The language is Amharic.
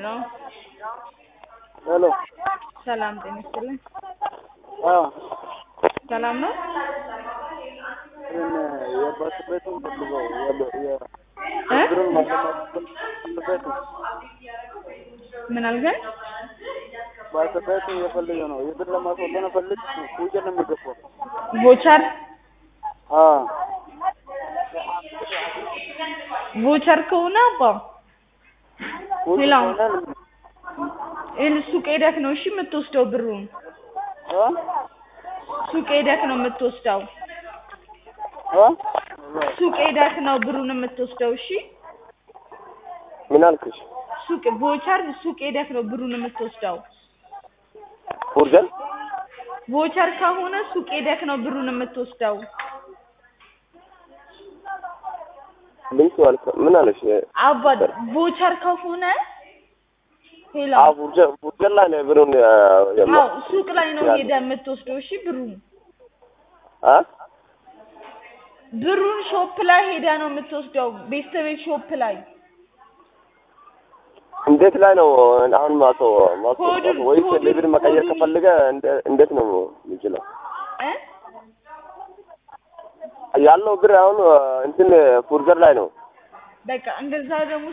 ሄሎ ሰላም ጤና ይስጥልኝ። አዎ ሰላም ነው? ይህን የባስ ቤቱን ፈልገው እ? ብሩን ማለማት ቤቱ ምን አልከኝ? ባስ ቤቱን የፈልገ ነው የብር ለማስወጣት ነው ፈልግ ውጭ ነው የሚገባው። ቮቸር አዎ ቮቸር ከሆነ አባ ውጭ ሌላው? ከሆነ ይህን ሱቅ ሄደክ ነው እሺ የምትወስደው ብሩን። እ? ሱቅ ሄደክ ነው የምትወስደው። እ? ሱቅ ሄደክ ነው ብሩን የምትወስደው። እሺ ምን አልክሽ? ሱቅ ቮቸር ሱቅ ሄደክ ነው ብሩን የምትወስደው። ቡርጀን ቮቸር ከሆነ ሱቅ ሄደክ ነው ብሩን የምትወስደው። ምን አልከ? ምን አለሽ? አባ ቮቸር ከሆነ ሄሎ አዎ ቡርጀን ቡርጀን ላይ ነው ብሩን የማ አዎ ሱቅ ላይ ነው ሄደ የምትወስደው። እሺ ብሩን አ ብሩን ሾፕ ላይ ሄዳ ነው የምትወስደው። ቤተሰቤት ሾፕ ላይ እንዴት ላይ ነው አሁን ማቶ ማቶ ኮዱን- ወይስ ኮዱን- ለብር መቀየር ኮዱን- ከፈለገ እንደ- እንዴት ነው የሚችለው? እ ያለው ብር አሁን እንትን ፉርዘር ላይ ነው። በቃ እንደዛ ደግሞ